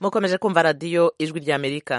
mukomeje kumva radiyo ijwi ry'amerika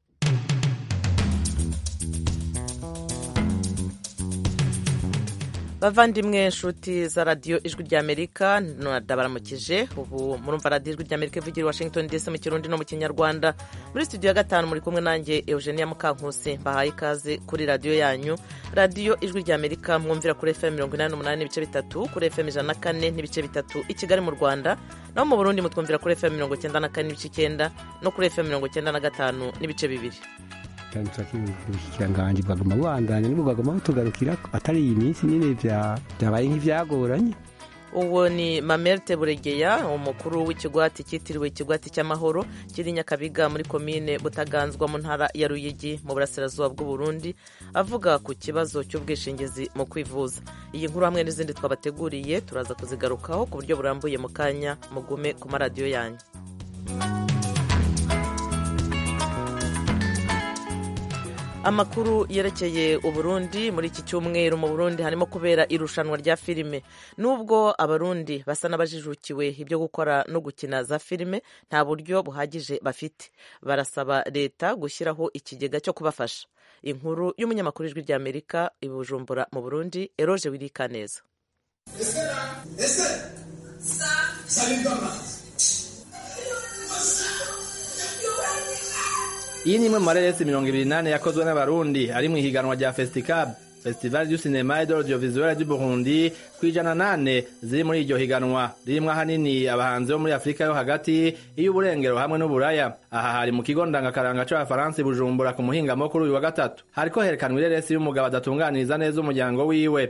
bavandimwe nshuti za radiyo ijwi ry'amerika ndabaramukije ubu murumva radiyo ijwi ry'amerika ivugira i washington dc mu kirundi no mu kinyarwanda muri studio ya gatanu muri kumwe nanjye eugenia mukankusi mbahaye ikaze kuri radiyo yanyu radiyo ijwi ry'amerika mwumvira kuri fm mirongo inani n'umunani n'ibice bitatu kuri fm ijana na kane n'ibice bitatu i kigali mu rwanda naho mu burundi mutwumvira kuri fm mirongo icyenda na kane n'ibice icyenda no kuri fm mirongo icyenda na gatanu n'ibice bibiri ubushikiranganji bwaguma bubandanya nibwo bwaguma butugarukira atari iyi minsi nyine byabaye nk'ibyagoranye uwo ni mamerte buregeya umukuru w'ikigwati cyitiriwe ikigwati cy'amahoro kiri nyakabiga muri komine butaganzwa mu ntara ya ruyigi mu burasirazuba bw'uburundi avuga ku kibazo cy'ubwishingizi mu kwivuza iyi nkuru hamwe n'izindi twabateguriye turaza kuzigarukaho ku buryo burambuye mu kanya mugume ku maradiyo yanyu amakuru yerekeye uburundi muri iki cyumweru mu burundi harimo kubera irushanwa rya filime nubwo abarundi basa n'abajijukiwe ibyo gukora no gukina za filime nta buryo buhagije bafite barasaba leta gushyiraho ikigega cyo kubafasha inkuru y'umunyamakuru ijwi rya amerika i bujumbura mu burundi eroje wirika neza iyi ni imwe mu mareresi mirongo ibiri n'ane yakozwe n'abarundi ari mu ihiganwa rya festicab festival du cinema et de l'audiovisuel du burundi ku ijana nane ziri muri iryo higanwa ririmwo ahanini abahanzi bo muri afurika yo hagati iy'uburengero hamwe n'uburaya aha hari mu kigo ndangakaranga c'abafaransa bujumbura ku muhingamo kuri uyu wa gatatu hariko herekanwa ireresi y'umugabo adatunganiriza neza umuryango wiwe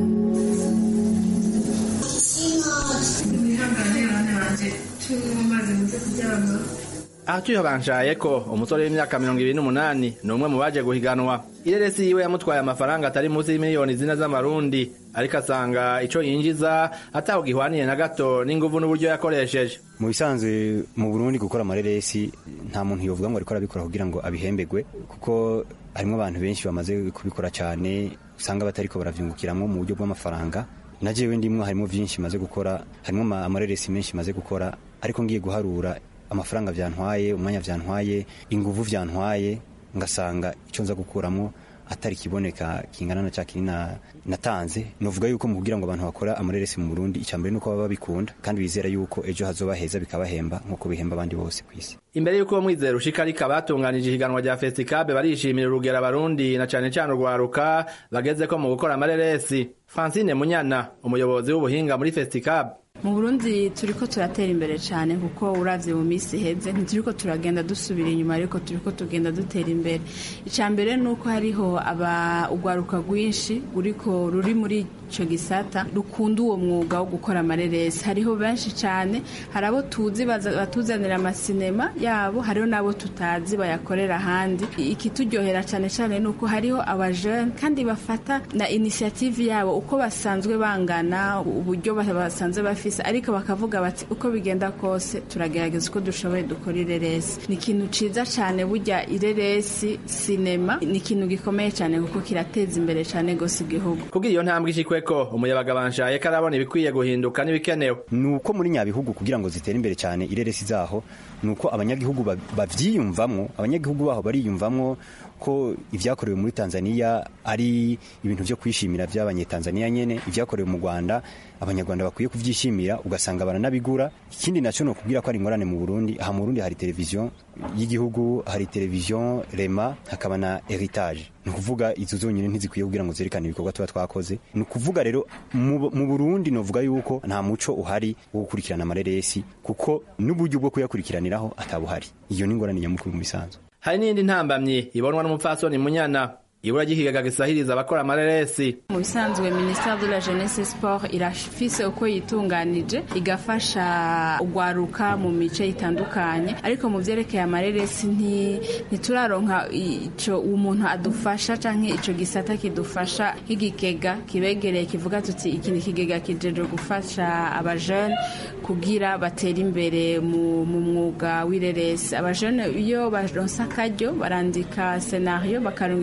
aha tuyibanshaye ko umusore w'imyaka mirongo ibiri n'umunani ni umwe mu baje guhiganwa ireresi yiwe yamutwaye amafaranga atari munsi y'imiliyoni zine z'amarundi ariko asanga ico yinjiza ataho gihwaniye na gato n'inguvu n'uburyo yakoresheje mu bisanzwe mu burundi gukora amareresi nta muntu yovuga ngo ariko arabikora kugira ngo abihembegwe kuko harimo abantu benshi bamaze kubikora cyane usanga batariko baravyungukiramwo mu buryo bw'amafaranga na jewe ndimwo harimo vyinshi maze gukora harimo amareresi menshi maze gukora ariko ngiye guharura amafaranga vyantwaye umwanya vyantwaye inguvu vyantwaye ngasanga icyo nza gukuramo atari kiboneka kingana na cya kinini natanze novuga yuko mu kugira ngo abantu bakora amareresi mu Burundi icambere nuko baba babikunda kandi bizera yuko ejo hazoba heza bikabahemba nkuko bihemba abandi bose ku isi imbere y'uko mwizera ushika ariko abatunganije ihiganwa rya festicab barishimira urugero abarundi na cane cane urwaruka bagezeko mu gukora amareresi francine munyana umuyobozi w'ubuhinga muri festicab mu burundi turiko turatera imbere cyane kuko uravye mu minsi iheze ntituriko turagenda dusubira inyuma ariko turiko tugenda dutera imbere icya mbere ni uko hariho aba urwaruka rwinshi ruriko ruri muri ico gisata rukunda uwo mwuga wo gukora amareresi hariho benshi cyane hari abo tuzi batuzanira amasinema yabo hariho n'abo tutazi bayakorera ahandi ikituryohera cyane cyane ni uko hariho abajene kandi bafata na inisiyative yabo uko basanzwe bangana uburyo basanzwe bafise ariko bakavuga bati uko bigenda kose turagerageza uko dushoboye dukora ireresi ni ikintu ciza cyane burya ireresi sinema ni ikintu gikomeye cyane kuko kirateza imbere cyane gose igihugu kugira iyo ntambwe ishikweko umuyabaga banshaye ko arabona ibikwiye guhinduka n'ibikenewe ni uko muri nyabihugu kugira ngo zitere imbere cyane ireresi zaho ni uko abanyagihugu bavyiyumvamwo abanyagihugu baho bariyumvamwo ko ivyakorewe muri Tanzania ari ibintu vyo kwishimira vy'abanyetanzania nyene ivyakorewe mu Rwanda abanyarwanda bakwiye kuvyishimira ugasanga baranabigura ikindi naco no kubwira ko ari ingorane mu Burundi aha mu Burundi hari televiziyo y'igihugu hari televiziyo Rema hakaba na Heritage ni ukuvuga izo zonyine ntizikwiye kugira ngo zerekane ibikorwa tuba twakoze ni ukuvuga rero mu Burundi novuga yuko nta muco uhari wo gukurikirana amareresi kuko n'uburyo bwo kuyakurikiraniraho atabuhari iyo ni ingorane nyamukuru mu bisanzwe hari n'indi ntambamyi ibonwa n'umupfasoni munyana ibura ry'ikigaga gisahiriza abakora amareresi mu bisanzwe minisiteri de la jeunesse sport irafise uko yitunganije igafasha ugwaruka mu mice itandukanye ariko mu vyerekeye amareresi ntituraronka ico umuntu adufasha canke ico gisata kidufasha nk'igikega kibegereye kivuga tuti iki ni ikigega kijejwe gufasha abajene kugira batere imbere mu mwuga w'ireresi abajene iyo baronse akaryo barandika senario bakarungikira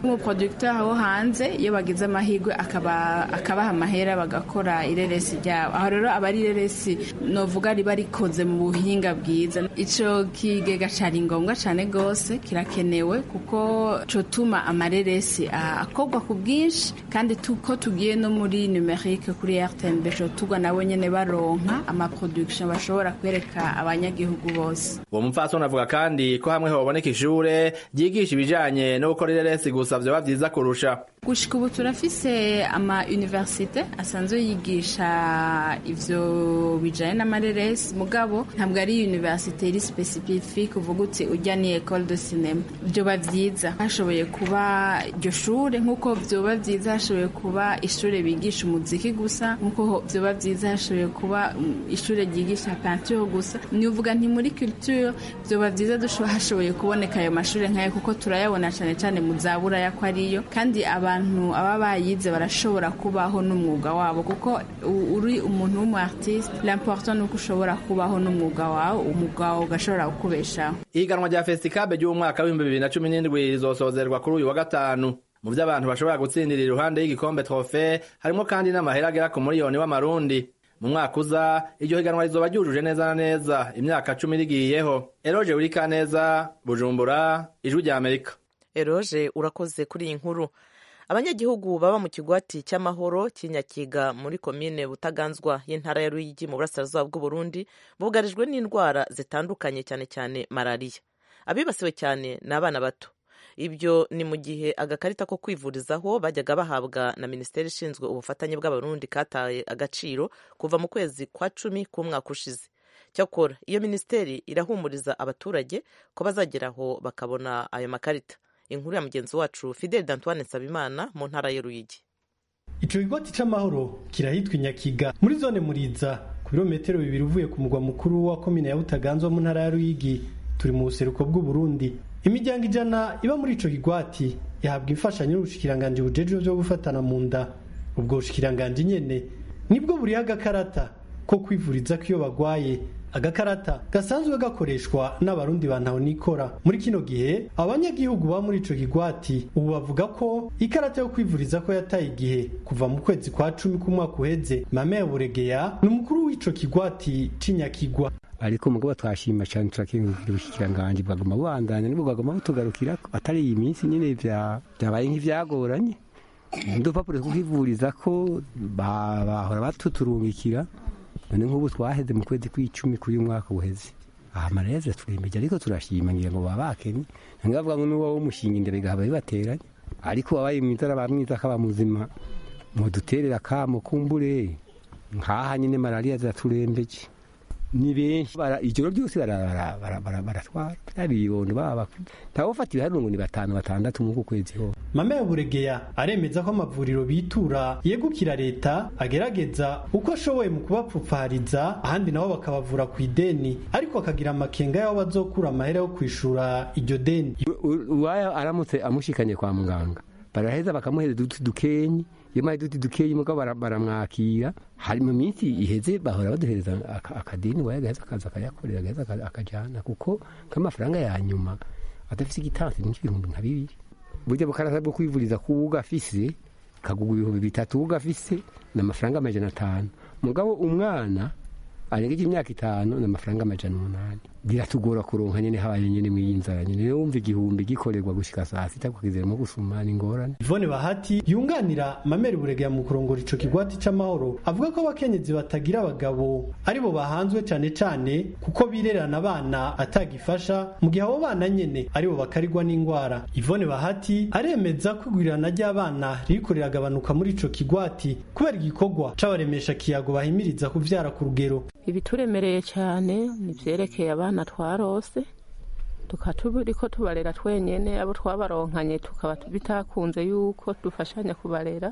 nk'umuproducteur wo hanze iyo bagize amahirwe akabaha amahera bagakora ireresi ryabo aho rero aba ari ireresi novuga riba rikoze mu buhinga bwiza ico kigega cari ngombwa cane gose kirakenewe kuko cotuma amareresi akorwa ku bwinshi kandi ko tugiye no muri numerique kuri rtnb cotugwa nabo nyene baronka amaproduction bashobora kwereka abanyagihugu bose uwo mupfasoni avuga kandi ko hamwe hoboneka ishure ryigisha ibijanye no gukora ireresi gusa vyoba vyiza kurusha gushika ubu turafise ama universite asanzwe yigisha ivyo bijanye n'amareresi mugabo ntabwo ari universite iri specifique uvuga uti ujya ni école de cinéma vyoba vyiza hashoboye kuba iryo shure nk'uko vyoba vyiza hashoboye kuba ishure bigisha umuziki gusa nk'uko vyoba vyiza hashoboye kuba ishure ryigisha peinture gusa ni uvuga nti muri culture vyoba vyiza hashoboye kuboneka ayo mashure nk'ayo kuko turayabona cane cane mu zaburaya ko ariyo kandi abantu aba bayize barashobora kubaho n'umwuga wabo kuko uri umuntu w'umu artiste l'important nuko ushobora kubaho n'umwuga wawe umwuga wawe ugashobora kukubeshaho ihiganwa rya fesitikabe ry'umwaka w'ibihumbi bibiri na cumi n'indwi rizosozerwa kuri uyu wa gatanu mu vyo abantu bashobora gutsindira iruhande y'igikombe trofe harimo kandi n'amahera agera ku miliyoni w'amarundi mu mwaka uza iryo higanwa rizoba ryujuje neza na neza imyaka cumi rigiyeho eroje urika neza bujumbura ijwi rya amerika eroje urakoze kuri iyi nkuru abanyagihugu baba mu kigwati cy'amahoro cy'inyakiga muri komine butaganzwa y'intara ya ruyigi mu burasirazuba bw'uburundi bugarijwe n'indwara zitandukanye cyane cyane malariya abibasiwe cyane ni abana bato ibyo ni mu gihe agakarita ko kwivurizaho bajyaga bahabwa na minisiteri ishinzwe ubufatanye bw'abarundi kataye agaciro kuva mu kwezi kwa cumi k'umwaka ushize cyakora iyo minisiteri irahumuriza abaturage ko bazageraho bakabona ayo makarita inkuru ya mugenzi wacu fideli d'antoine nsabimana mu ntara y'uruyigi ico kigwati c'amahoro kirahitwa inyakiga muri zone muriza ku birometero bibiri uvuye ku mugwa mukuru wa komine ya butaganzwa mu ntara ya ruyigi turi mu buseruko bw'uburundi imiryango ijana iba muri ico kigwati ihabwa imfashanyo n'ubushikiranganji bujejwe vyo gufatana mu nda ubwo bushikiranganji nyene nibwo buriho agakarata ko kwivuriza ko iyo bagwaye agakarata gasanzwe gakoreshwa n'abarundi bantaho nikora muri kino gihe abanyagihugu ba muri ico kigwati ubu bavuga ko ikarata yo kwivuriza ko yataye igihe kuva mu kwezi kwa cumi k'umwaka uheze mame ya buregeya ni umukuru w'ico kigwati c'inyakigwa ariko mugabo twashima cyane turakengurukira ubushikiranganji bwaguma bubandanya nibwo bwaguma butugarukira atari iyi minsi nyine byabaye nk'ivyagoranye udupapuro two kwivuriza ko bahora batuturungikira none nk'ubu twaheze mu kwezi kw'icumi kuri uyu mwaka uheze aha mareze turembeje ariko turashima ngira ngo baba bakenye ntibavuga ngo n'uwo w'umushinga imbere gahaba bibateranye ariko wabaye mwiza araba mwiza akaba muzima muduterera akamo kumbure nkaha nyine malariya ziraturembeje ni benshi ijoro ryose baratwara bibondo baba ntawufata ibiharuro ngo ni batanu batandatu muri uku kwezi ho mame ya buregeya aremeza ko amavuriro bitura yegukira leta agerageza uko ashoboye mu kubapfupfariza ahandi nabo bakabavura ku ideni ariko akagira amakenga y'aho bazokura amahera yo kwishura iryo deni uwaya aramutse amushikanye kwa muganga baraheza bakamuhereza uduti dukenyi iyo maze uduti dukenyi mugabo baramwakira hari mu minsi iheze bahora baduhereza akadeni waye agaheza akaza akayakorera agaheza akajyana kuko nk'amafaranga ya nyuma adafite igitansi ni nk'ibihumbi nka bibiri burya bukarasa bwo kwivuriza ku ugafise kagugwa ibihumbi bitatu ugafise ni amafaranga amajana atanu mugabo umwana arengeje imyaka itanu ni amafaranga amajana umunani biratugora kuronka nyene habaye nyene mw'iyi nzara nyene rero wumva igihumbi gikorerwa gushika saa sita kukizeramo gusuma ni ingorane Yvonne Bahati yunganira Mameri Buregeya mu kurongora ico kigwati c'amahoro avuga ko abakenyezi batagira abagabo aribo bahanzwe cane cane kuko birerana abana atagifasha mu gihe abo bana nyene aribo bakarirwa n'ingwara Yvonne Bahati aremeza ko igwirirana ry'abana ririko riragabanuka muri ico kigwati kubera igikorwa c'abaremesha kiyago bahimiriza kuvyara ku rugero ibituremereye cyane ni vyerekeye abana twarose tukaba turiko tubarera twenyene abo twabaronkanye tukaba bitakunze yuko dufashanya kubarera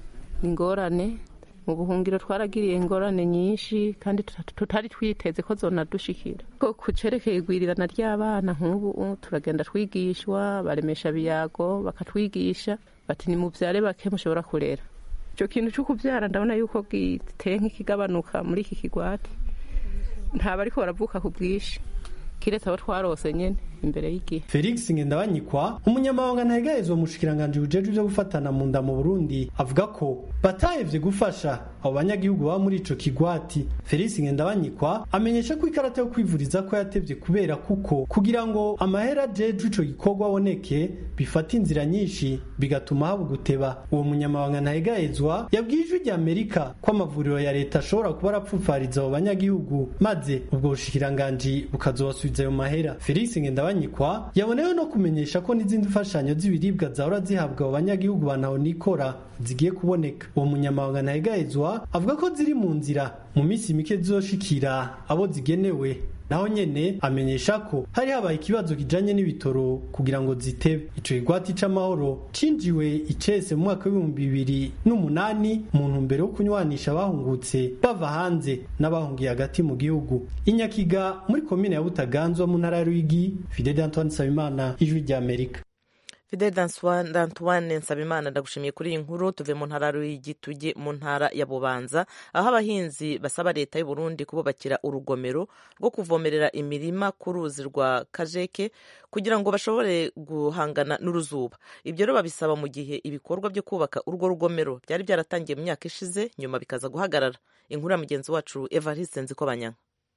ingorane mu buhungiro twaragiriye ingorane nyinshi kandi tutari twiteze ko zonadushikira ko kucerekeye igwirirana ry'abana nk'ubu turagenda twigishwa baremesha biyago bakatwigisha bati ni muvyare bake mushobora kurera ico kintu co kuvyara ndabona yuko giteye nk'ikigabanuka muri iki kigwati ntaba ariko baravuka ku bwinshi kiretse abo twarose nyene imbere y'igihe felix ngendabanyikwa umunyamabanga ntahegarizwa mu bushikiranganji bujejwe ivyo gufatana mu nda mu burundi avuga ko batahevye gufasha abo banyagihugu baba muri ico kigwati felix ngendabanyikwa amenyesha ko ikarata yo kwivuriza ko yatevye kubera kuko kugira ngo amahera ajejwe ico gikorwa aboneke bifata inzira nyinshi bigatuma haba guteba uwo munyamabanga ntahegarizwa yabwiye ijwi rya amerika ko amavuriro ya leta ashobora kuba arapfupfariza abo banyagihugu maze ubwo bushikiranganji bukazobasubiza ayo mahera felix ngendabanyikwa yabonewe no kumenyesha ko n'izindi mfashanyo z'ibiribwa zahora zihabwa abo banyagihugu banahonikora zigiye kuboneka uwo munyamabanga ntahegarizwa avuga ko ziri mu nzira mu minsi mike zizoshikira abo zigenewe naho nyene amenyesha ko hari habaye ikibazo kijanye n'ibitoro kugira ngo zitebe ico kigwati c'amahoro cinjiwe icese mu mwaka w'ibihumbi bibiri n'umunani mu ntumbero yo kunywanisha abahungutse bava hanze n'abahungiye hagati mu gihugu inyakiga muri komine ya butaganzwa mu ntara ya rwigi fidel antoine nsabimana ijwi rya amerika fidel d'antoine nsabimana ndagushimiye kuri iyi nkuru tuve mu ntara y'igi tujye mu ntara ya bubanza aho abahinzi basaba leta y'u Burundi kububakira urugomero rwo kuvomerera imirima ku ruzi rwa kajeke kugira ngo bashobore guhangana n'uruzuba ibyo rero babisaba mu gihe ibikorwa byo kubaka urwo rugomero byari byaratangiye mu myaka ishize nyuma bikaza guhagarara inkuru ya mugenzi wacu evariste nzikobanyanga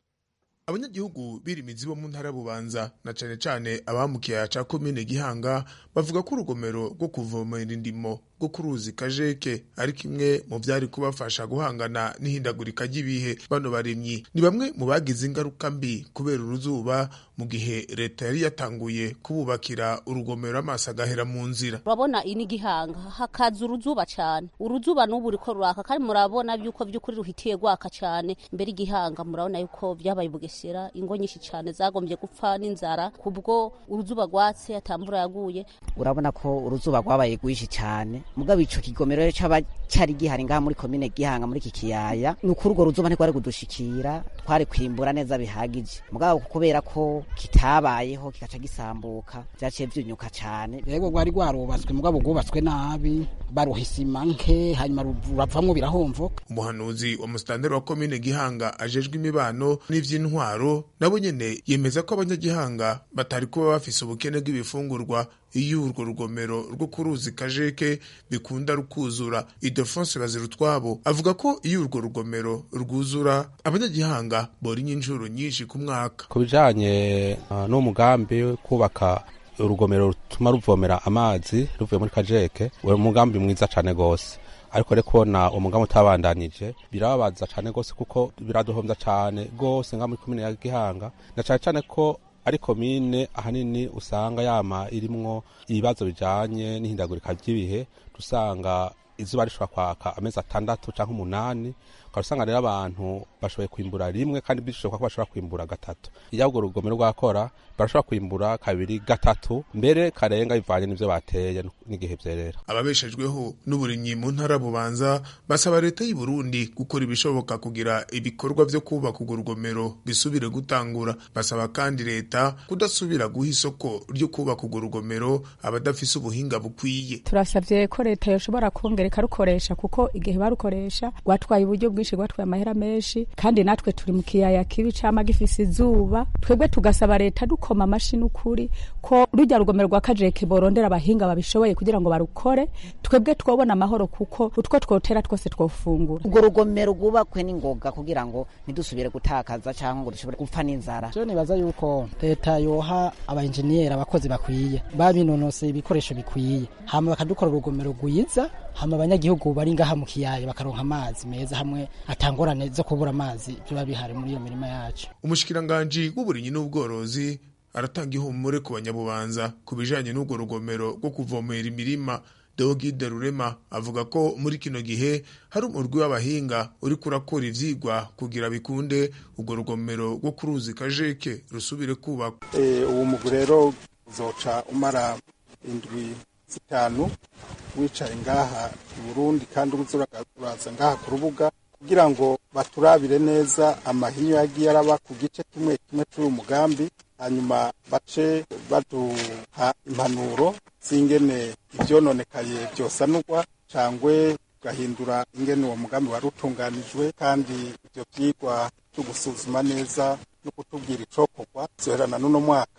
abanyagihugu birimizi bo mu ntara bubanza na cane cane abamukiye ca komine gihanga bavuga ko urugomero rwo kuvomera indimo rwo ku ruzi kajeke ari kimwe mu vyari kubafasha guhangana n'ihindagurika ry'ibihe bano barimyi ni bamwe mu bagize ingaruka mbi kubera uruzuba mu gihe leta yari yatanguye kububakira urugomero amaso agahera mu nzira urabona iyi ni gihanga hakaza uruzuba cane uruzuba n'ubu ruriko ruraka kandi murabona yuko vy'ukuri ruhitiye rwaka cane mbere igihanga murabona yuko vyabaye bugesera ingo nyinshi cane zagombye gupfa n'inzara kubwo uruzuba rwatse atamvura yaguye urabona ko uruzuba rwabaye rwinshi cyane mugabo ico kigomero rero caba cari gihari ngaha muri komine gihanga muri iki kiyaya ni ukuri urwo ruzuba ntirwari kudushikira twari kwimbura neza bihagije mugabo kubera ko kitabayeho kikaca gisambuka vyaciye vyunyuka cane yego rwari rwarubatswe mugabo rwubatswe nabi baruha isima nke hanyuma ruravamwo birahomvoka umuhanuzi wa musitanteri wa komine gihanga ajejwe imibano n'ivy'intwaro nabo nyene yemeza ko abanyagihanga batari kuba bafise ubukene bw'ibifungurwa iyo urwo rugomero rwo ku ruzi kajeke bikunda rukuzura idefonse bazirutwabo avuga ko iyo urwo rugomero rwuzura abanyagihanga borinya inshuro nyinshi ku mwaka ku bijanye uh, n'umugambi wo kubaka urugomero rutuma ruvomera amazi ruvuye muri kajeke uwo mugambi mwiza cane gose ariko rero kubona umugambi utabandanije birababaza cane gose kuko biraduhomvya cane gose nga muri komine ya gihanga na cane cane ko ari komine ahanini usanga yama irimwo ibibazo bijanye n'ihindagurika ry'ibihe dusanga izuba rishobora kwaka amezi atandatu canke umunani ukaba usanga rero abantu bashoboye kwimbura rimwe kandi bishoboka ko bashobora kwimbura gatatu iyo urwo rugomero rwakora barashobora kwimbura kabiri gatatu mbere karenga bivanye n'ivyo bateye n'igihe vyerera ababeshejweho n'uburimyi mu ntara bubanza basaba leta y'u Burundi gukora ibishoboka kugira ibikorwa vyo kubaka urwo rugomero bisubire gutangura basaba kandi leta kudasubira guha isoko ryo kubaka urwo rugomero abadafise ubuhinga bukwiye turasavye ko leta yoshobora kongera ikarukoresha kuko igihe barukoresha rwatwaye uburyo bwinshi rwatwaye amahera menshi kandi natwe turi mu kiyaya kibi cama gifise izuba twebwe tugasaba leta dukoma amashi n'ukuri ko rujya rugomero rwa kajeke borondera abahinga babishoboye kugira ngo barukore twebwe twobona amahoro kuko utwo twotera twose twofungura urwo rugomero rwubakwe n'ingoga kugira ngo ntidusubire gutakaza cyangwa ngo dushobore gupfa n'inzara je nibaza yuko leta yoha abainjeniyeri abakozi bakwiye babinonoseye ibikoresho bikwiye hama bakadukora urugomero rwiza hama abanyagihugu bari ngaha mu kiyaya bakaronka amazi meza hamwe atangorane zo kubura amazi biba bihari muri iyo mirima yacu umushikiranganji w'uburimyi n'ubworozi aratanga ihumure ku banyabubanza ku bijanye n'urwo rugomero rwo kuvomera imirima Deogide Rurema avuga ko muri kino gihe hari umurwi w'abahinga uri kurakora ivyigwa kugira bikunde urwo rugomero rwo ku ruzi kajeke rusubire kubakwa uwo mugwi rero uzoca umara indwi zitanu wicaye ngaha i Burundi kandi uraza ngaha ku rubuga kugira ngo baturabire neza amahinyu yagiye araba ku gice kimwe kimwe cy'uyu mugambi hanyuma bace baduha impanuro z'ingene ivyononekaye vyosanurwa cangwe tugahindura ingene uwo mugambi wari utunganijwe kandi ivyo vyigwa vyo gusuzuma neza no kutubwira icokorwa zoherana n'uno mwaka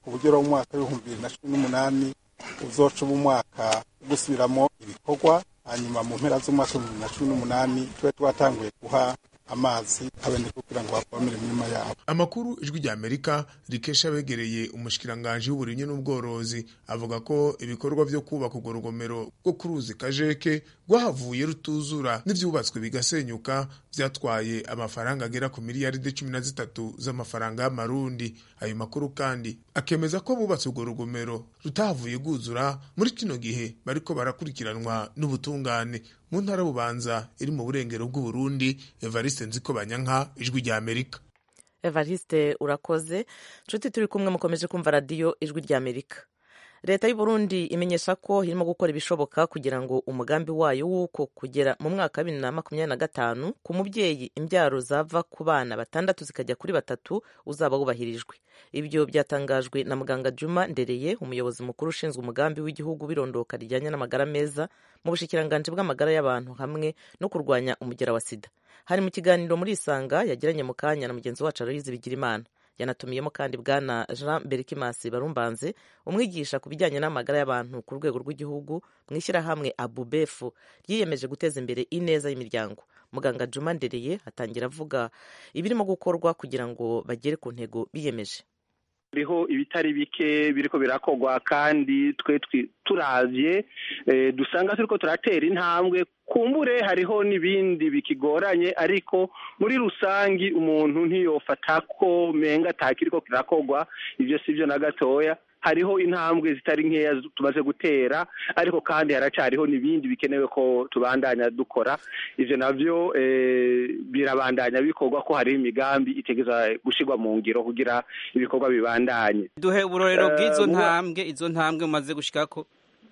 ku buryo rero umwaka w'ibihumbi bibiri na cumi n'umunani uzoca uba umwaka wo gusubiramo ibikorwa hanyuma mu mpera z'umwaka w'ibihumbi bibiri na cumi n'umunani tube twatanguye guha amazi abenegihugu kugira ngo bavomere imirima yabo amakuru ijwi rya amerika rikesha abegereye umushikiranganji w'uburimyi n'ubworozi avuga ko ibikorwa vyo kubaka urwo rugomero rwo ku ruzi kajeke rwahavuye rutuzura n'ivyubatswe bigasenyuka vyatwaye amafaranga agera ku miliyaridi cumi na zitatu z'amafaranga y'amarundi ayo makuru kandi akemeza ko bubatse urwo rugomero rutahavuye rwuzura muri kino gihe bariko barakurikiranwa n'ubutungane mu ntara bubanza iri mu burengero bw'uburundi evariste nziko banyanka ijwi rya amerika evariste urakoze nshuti turi kumwe mukomeje kumva radiyo ijwi rya amerika leta y'u Burundi imenyesha ko irimo gukora ibishoboka kugira ngo umugambi wayo w'uko kugera mu mwaka wa bibiri na makumyabiri na gatanu ku mubyeyi imbyaro zava ku bana batandatu zikajya kuri batatu uzaba wubahirijwe ibyo byatangajwe na muganga juma ndereye umuyobozi mukuru ushinzwe umugambi w'igihugu w'irondoka rijyanye n'amagara meza mu bushikiranganji bw'amagara y'abantu hamwe no kurwanya umugera wa sida hari mu kiganiro muri isanga yagiranye mu kanya na mugenzi wacu aloyizi bigirimana yanatumiyemo kandi bwana jean berikimasi barumbanze umwigisha ku bijyanye n'amagara y'abantu ku rwego rw'igihugu mu ishyirahamwe abubefu ryiyemeje guteza imbere ineza y'imiryango muganga juma ndereye atangira avuga ibirimo gukorwa kugira ngo bagere ku ntego biyemeje hariho ibitari bike biriko birakorwa kandi twe turavye dusanga turiko turatera intambwe kumbure hariho n'ibindi bikigoranye ariko muri rusangi umuntu ntiyofata ko menga atakiriko kirakorwa ivyo sivyo na gatoya hariho intambwe zitari nkeya tumaze gutera ariko kandi haracariho n'ibindi bikenewe ko tubandanya dukora ivyo navyo birabandanya bikorwa ko hariho imigambi itegeza gushirwa mu ngiro kugira ibikorwa bibandanye duhe uburorero bw'izo ntambwe izo ntambwe mumaze gushikako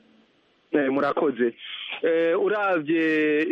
murakoze uravye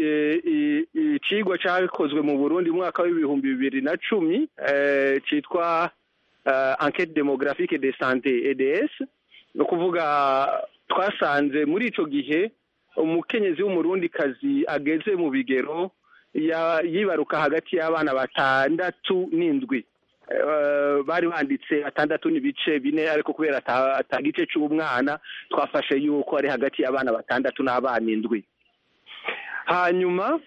icigwa cakozwe mu burundi mu mwaka w'ibihumbi bibiri na cumi citwa enquête démographique de santé EDS ni ukuvuga twasanze muri ico gihe umukenyezi w'umurundikazi ageze mu bigero yibaruka hagati y'abana batandatu n'indwi bari banditse batandatu n'ibice bine ariko kubera atagice c'umwana twafashe yuko ari hagati y'abana batandatu n'abana indwi hanyuma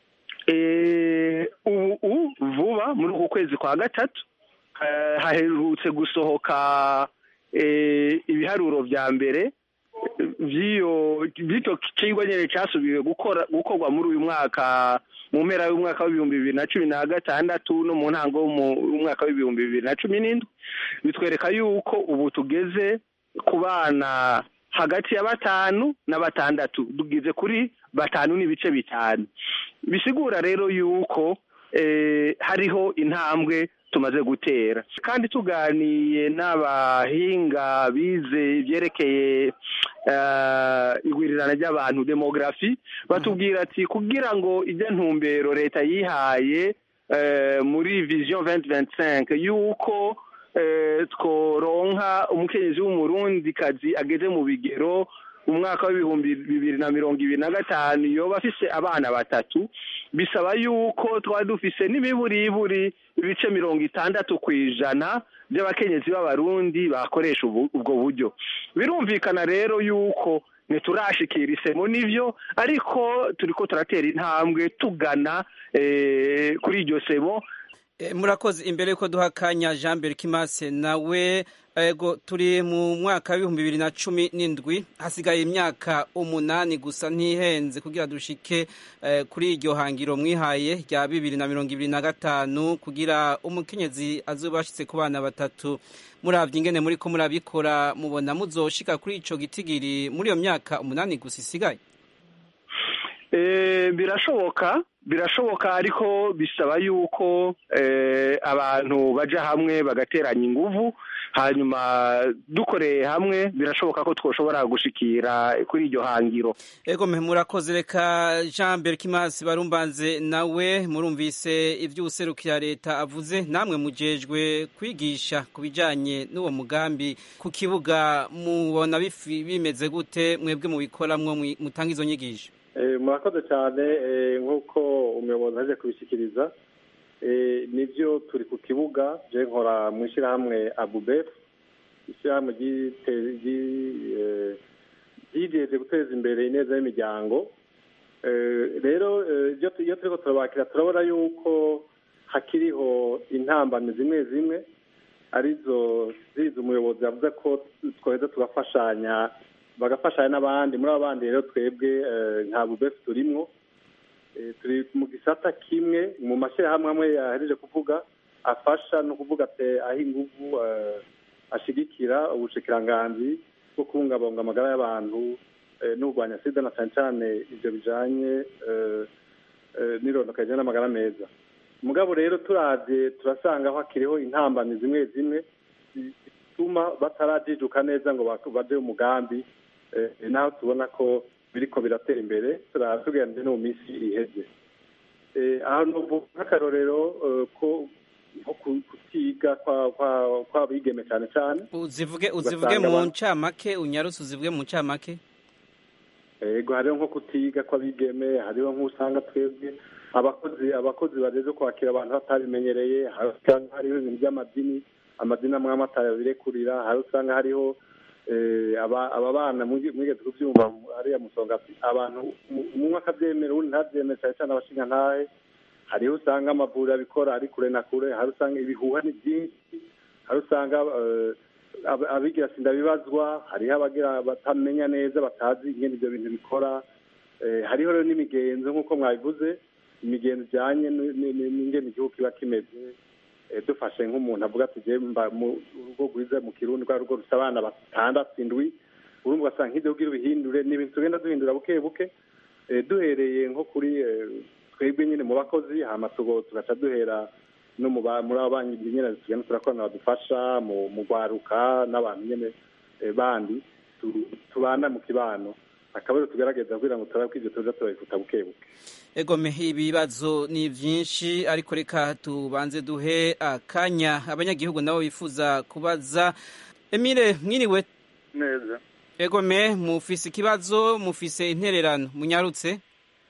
ubu vuba muri uku kwezi kwa gatatu haherutse gusohoka ibiharuro vya mbere vy'icyo kigwa nyene casubiwe gukorwa muri uyu mwaka mu mpera y'umwaka w'ibihumbi bibiri na cumi na gatandatu no mu ntango y'umwaka w'ibihumbi bibiri na cumi n'indwi bitwereka yuko ubu tugeze ku bana hagati ya batanu na batandatu tugeze kuri batanu n'ibice bitanu bisigura rero yuko hariho intambwe tumaze gutera kandi tuganiye n'abahinga bize ibyerekeye igwirirana ry'abantu demografi batubwira ati kugira ngo ijya ntumbero leta yihaye muri vision 2025 yuko tworonka umukenyezi w'umurundikazi ageze mu bigero umwaka w'ibihumbi bibiri na mirongo ibiri na gatanu yoba afise abana batatu bisaba yuko twaba dufise n'imiburiburi ibice mirongo itandatu ku ijana by'abakenyezi b'abarundi bakoresha ubwo buryo birumvikana rero yuko ntiturashikira isemo n'ivyo ariko turiko turatera intambwe tugana kuri iryo semo murakoze imbere yuko duha akanya jean berkimase nawe ego turi mu mwaka w'ibihumbi bibiri na cumi n'indwi hasigaye imyaka umunani gusa ntihenze kugira dushike kuri iryo hangiro mwihaye rya bibiri na mirongo ibiri na gatanu kugira umukenyezi azuba ashitse ku bana batatu muravye ingene muriko murabikora mubona muzoshika kuri ico gitigiri muri iyo myaka umunani gusa isigaye birashoboka birashoboka ariko bisaba yuko abantu baja hamwe bagateranya inguvu hanyuma dukoreye hamwe birashoboka ko twoshobora gushikira kuri iryo hangiro ego mpe murakoze reka jean berkimasi barumbanze nawe murumvise ivy'uwuserukira leta avuze namwe mujejwe kwigisha ku bijanye n'uwo mugambi ku kibuga mubona bimeze gute mwebwe mubikoramwo mutanga izo nyigisho murakoze cyane nk'uko umuyobozi aje kubishyikiriza nibyo turi ku kibuga je nkora mu ishyirahamwe abubefu ishyirahamwe ryijeje guteza imbere ineza y'imiryango rero iyo turiko turabakira turabona yuko hakiriho intambamyi zimwe zimwe arizo zizi umuyobozi yavuze ko twaheza tugafashanya bagafashanya n'abandi muri abo bandi rero twebwe nta bubefu turimwo turi mu gisata kimwe mu mashyirahamwe amwe yahereje kuvuga afasha no kuvuga ati aho ingufu ashigikira ubushikiranganzi bwo kubungabunga amagara y'abantu n'urwanya sida na cyane cyane ibyo bijanye n'irondoka rijyanye n'amagara meza mugabo rero turavye turasanga hakiriho intambamyi zimwe zimwe zituma batarajijuka neza ngo baje umugambi naho tubona ko biriko biratera imbere tugenze no mu minsi iheze aho novuga nk'akarorero ko nko kutiga kw'abigeme cyane cyane uzivuge uzivuge mu ncamake unyarutse uzivuge mu ncamake yego hariho nko kutiga kw'abigeme hariho nk'usanga twebwe abakozi abakozi bageze kwakira abantu batabimenyereye hariho ibintu by'amadini amadini amwe amwe atabirekurira hari usanga hariho aba bana mwigeze kubyumva hariya musonga abantu umwe akabyemera undi ntabyemere cyane cyane abashinga ntahe hariho usanga amavuriro abikora ari kure na kure hari usanga ibihuha ni byinshi hari usanga abigira sinda bibazwa hariho abagira batamenya neza batazi ingene ibyo bintu bikora hariho rero n'imigenzo nk'uko mwabivuze imigenzo ijyanye n'ingene igihugu kiba kimeze dufashe nk'umuntu avuga ati mba mu rugo rwiza mu kirundi rwa rugo rusa abana batandatu indwi urumva ugasanga nk'ibyo kugira ubihindure ni ibintu tugenda duhindura buke buke duhereye nko kuri twebwe nyine mu bakozi hama tugaca duhera no muri abo banki nyine tugenda turakorana badufasha mu rwaruka n'abantu nyine bandi tubana mu kibano akaba rero tugerageza kugira ngo turabe ko ibyo tuza turabifuta buke buke egome ibibazo ni byinshi ariko reka tubanze duhe akanya abanyagihugu nabo bifuza kubaza emile mwiriwe neza egome mufise ikibazo mufise intererano munyarutse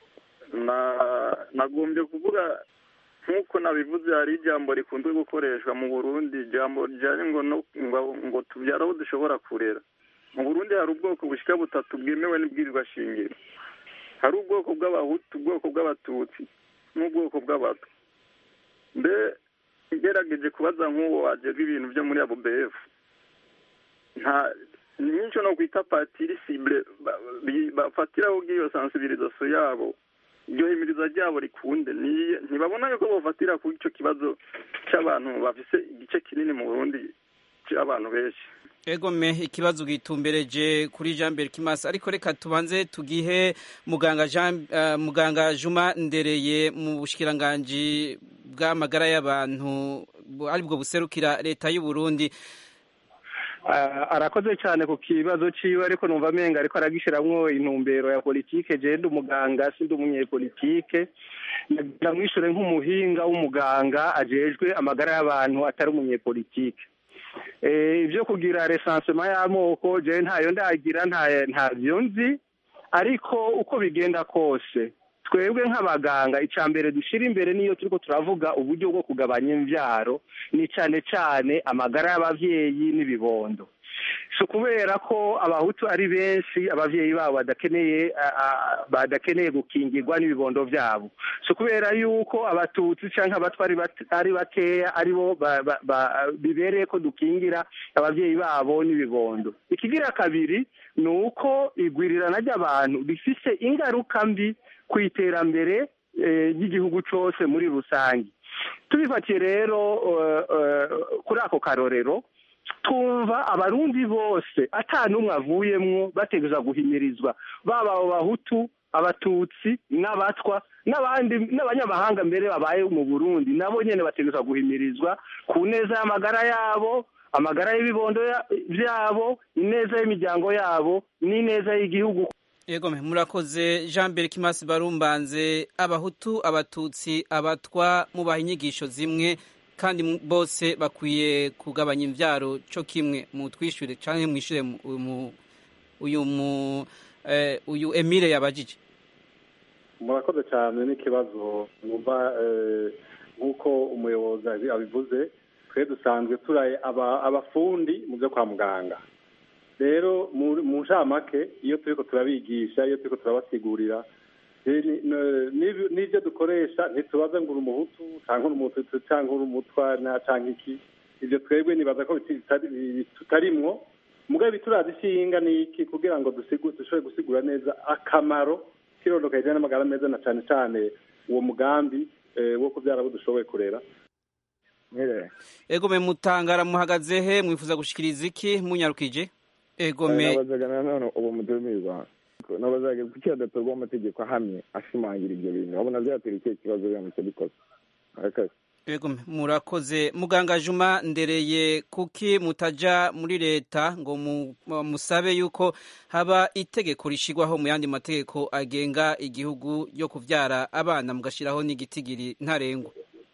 nagombye kuvuga nk'uko nabivuze hari ijambo rikunze gukoreshwa mu burundi ijambo rijyanye ngo ngo tubyare aho dushobora kurera mu burundi hari ubwoko bushyika butatu bwemewe n'ibwirirwa shingiro hari ubwoko bw'abahutu ubwoko bw'abatutsi n'ubwoko bw'abato mbe ngerageje kubaza nk'uwo wagezwa ibintu byo muri abo befu nta nyinshi no kwita patiri sibure bafatiraho ubw'iyo sansibirizasiyo yabo iryo himiriza ryabo rikunde ntibabona yuko bafatira ku icyo kibazo cy'abantu bafise igice kinini mu burundi cy'abantu benshi egome ikibazo gitumbereje kuri jean mbere kimasi ariko reka tubanze tugihe muganga jean muganga juma ndereye mu bushikiranganji bw'amagara y'abantu aribwo buserukira leta y'u Burundi arakoze cyane ku kibazo ciwe ariko numva amenga ariko aragishiramwo intumbero ya politike je ndi umuganga sindi umunyepolitike ndamwishure nk'umuhinga w'umuganga ajejwe amagara y'abantu atari umunyepolitike ibyo kugira resansema y'amoko je ntayo ndagira ntabyo nzi ariko uko bigenda kose twebwe nk'abaganga icya mbere dushyira imbere niyo turiko turavuga uburyo bwo kugabanya imbyaro ni cyane cyane amagara y'ababyeyi n'ibibondo si ukubera ko abahutu ari benshi ababyeyi babo badakeneye badakeneye gukingirwa n'ibibondo byabo si ukubera yuko abatutsi cyangwa abatwa ari bakeya aribo bibereye ko dukingira ababyeyi babo n'ibibondo ikigira kabiri ni uko igwirirana ry'abantu rifise ingaruka mbi ku iterambere ry'igihugu cyose muri rusange tubifatiye rero kuri ako karorero twumva abarundi bose n'umwe avuyemwo bategereza guhimirizwa baba abo bahutu abatutsi n'abatwa n'abandi n'abanyamahanga mbere babaye mu burundi nabo nyine bategereza guhimirizwa ku neza y'amagara yabo amagara y'ibibondo byabo ineza y'imiryango yabo n'ineza y'igihugu yego murakoze jean mbere kimasi barumbanze abahutu abatutsi abatwa mubaha inyigisho zimwe kandi bose bakwiye kugabanya imbyaro cyo kimwe mu twishyure cyangwa mwishyure uyu mu uyu emile yabajije murakoze cyane n'ikibazo mwumva nk'uko umuyobozi abivuze twe dusanzwe turaye aba- abafundi mu byo kwa muganga rero mu mu ncamake iyo turiko turabigisha iyo turiko turabasigurira eh, ni- n- n'ibi- n'ibyo dukoresha ntitubaze ngo uri umuhutu cyangwa uri umututsi cyangwa uri umutwa na cyangwa iki ibyo twebwe nibaza ko biti- bitari- bi- tutarimwo mugabe bituraza ishinga ni iki kugira ngo dusigu- dushobore gusigura neza akamaro k'irondoka rijyanye n'amagara meza na cyane cyane uwo mugambi eh, wo kubyara abo dushoboye kurera egome mutangara muhagaze he mwifuza gushikiriza iki munyarukije egome nabazaga nanone ubu mutumiza nabazaga kuki hadatorwa amategeko ahamye ashimangira ibyo bintu babona byatera ikihe kibazo biramutse bikoze Murakoze. Ego murakoze muganga Juma ndereye kuki mutaja muri leta ngo mu- musabe yuko haba itegeko rishigwaho mu yandi mategeko agenga igihugu yo kuvyara abana mugashiraho n'igitigiri ntarengwa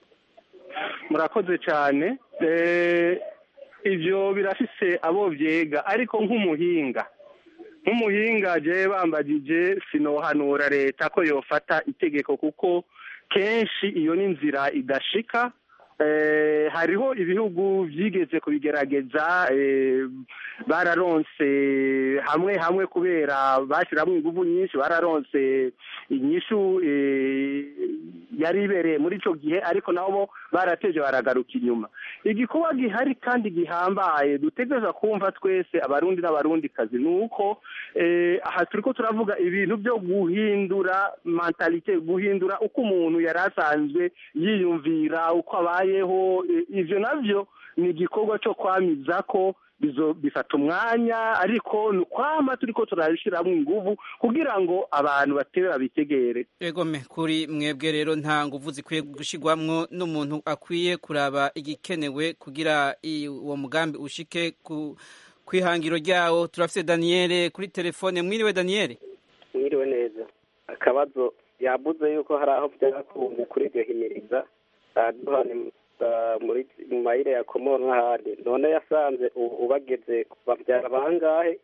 murakoze cyane Eh, ibyo birafise abo byega ariko nk'umuhinga nk'umuhinga je bambagije sinohanura leta ko yofata itegeko kuko kenshi iyo ni inzira idashika Eh, hariho ibihugu byigeze kubigerageza eh, bararonse hamwe hamwe kubera bashyiramo ingufu nyinshi bararonse inyishu eh, yari ibereye muri icyo gihe ariko nabo barateje baragaruka inyuma igikorwa gihari kandi gihambaye dutegereza kumva twese abarundi n'abarundikazi ni uko eh, aha turiko turavuga ibintu byo guhindura mentalite guhindura uko umuntu yari asanzwe yiyumvira uko abayeho eh, ivyo navyo ni igikorwa cyo kwamiza ko bizo bifata umwanya ariko ni ukwama turiko turabishiramwo inguvu kugira ngo abantu batere babitegere egome kuri mwebwe rero nta nguvu zikwiye gushigwamwo n'umuntu akwiye kuraba igikenewe kugira i- uwo mugambi ushike ku kwihangiro ryawo turafise Daniele kuri telefone mwiriwe Daniele mwiriwe neza akabazo yabuze yuko hari aho byakunze kuri iryo himiriza aduha ni- ah, muri mu mayire ya komoro n'ahandi none yasanze ubu ubageze babyara bangahe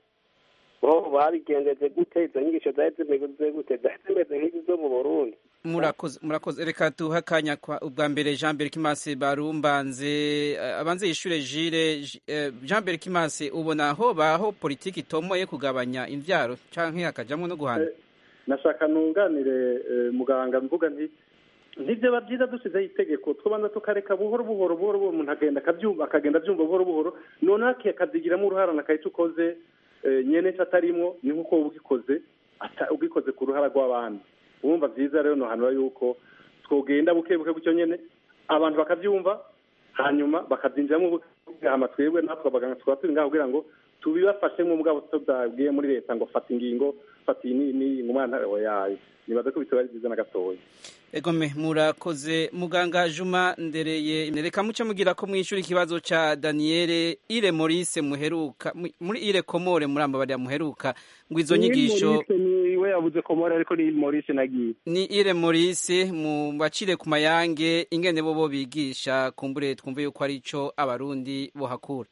bo babigenjeje gute izo nyigisho zari zimeze gute zari zimeze nk'izi zo mu burundi murakoze murakoze reka duhe akanya kwa ubwa mbere Jean Pierre Kimase barumbanze eh, abanze yishure Jire J- eh, Jean Pierre Kimase ubona aho baho politiki itomoye kugabanya imvyaro canke hakajamwo no guhana nashaka nunganire eh, muganga mvuga nti ntibyo byiza dusizeho itegeko tubanza tukareka buhoro buhoro buhoro buhoro umuntu agenda akabyumva akagenda abyumva buhoro buhoro noneho akazigiramo uruhara nakahita ukoze eh, nyene se atarimwo ni nk'uko wowe ugikoze ata- ugikoze ku ruhara rw'abandi wumva byiza rero nohanura yuko twogenda buke buke gutyo nyene abantu bakabyumva hanyuma bakabyinjiramo buke buke hama twebwe natwe abaganga tukaba turi ngaho kugira ngo tubibafashemo mugabo tutabwiye muri leta ngo fata ingingo fata iyi ni ni umwana yayo nibaza ko bitaba ari byiza na gatoya Egome murakoze muganga Juma ndereye reka muce mugira ko mwishura ikibazo ca Daniele Ire Maurice muheruka mu- muri Ire Komore muramba bari muheruka ngo izo Ni nyigisho Maurice ni we yavuze komora ariko ni Maurice nagiye ni Ire Maurice mu bacire ku mayange ingene bo bo bigisha kumbure twumve yuko ari ico abarundi bohakura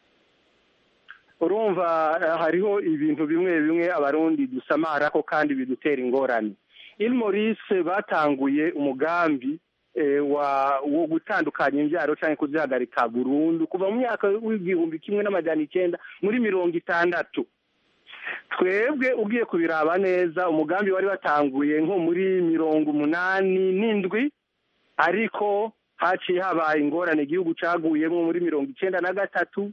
urumva eh, hariho ibintu bimwe bimwe abarundi dusamarako kandi bidutera ingorane il Maurice batanguye umugambi eh, wa wo gutandukanya imbyaro cyangwa kuzihagarika burundu kuva mu myaka w'igihumbi kimwe n'amajana icyenda muri mirongo itandatu twebwe ugiye kubiraba neza umugambi wari watanguye nko muri mirongo umunani n'indwi ariko haciye habaye ingorane igihugu caguyemo muri mirongo icyenda na gatatu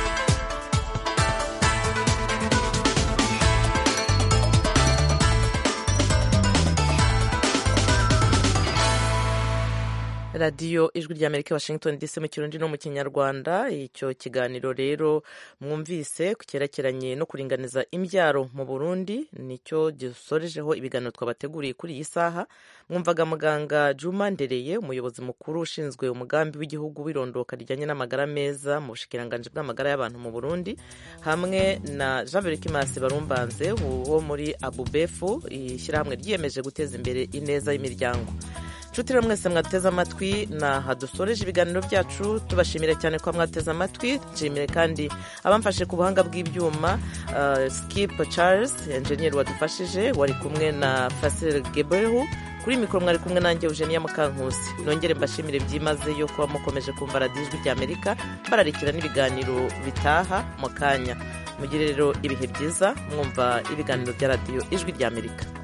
radiyo ijwi ry'amerika washington dc mu kirundi no mu kinyarwanda icyo kiganiro rero mwumvise ku cyerekeranye no kuringaniza imbyaro mu burundi nicyo gisorejeho ibiganiro twabateguriye kuri iyi saha mwumvaga muganga juma ndereye umuyobozi mukuru ushinzwe umugambi w'igihugu w'irondoka rijyanye n'amagara meza mu bushikiranganji bw'amagara y'abantu mu burundi hamwe na jean berikimasi barumbanze wo muri abubefu ishyirahamwe ryiyemeje guteza imbere ineza y'imiryango nshuti rero mwese mwateze amatwi naha dusoreje ibiganiro byacu tubashimire cyane ko mwateze amatwi nshimire kandi abamfashe ku buhanga bw'ibyuma uh, skip charles enjeniyeri wadufashije wari kumwe na fasil gebehu kuri mikoro mwari kumwe nanjye eugenia mukankusi nongere mbashimire byimazeyo kuba mukomeje kumva radiyo ijwi ry'amerika bararikira n'ibiganiro bitaha mu kanya mugire rero ibihe byiza mwumva ibiganiro bya radiyo ijwi ry'amerika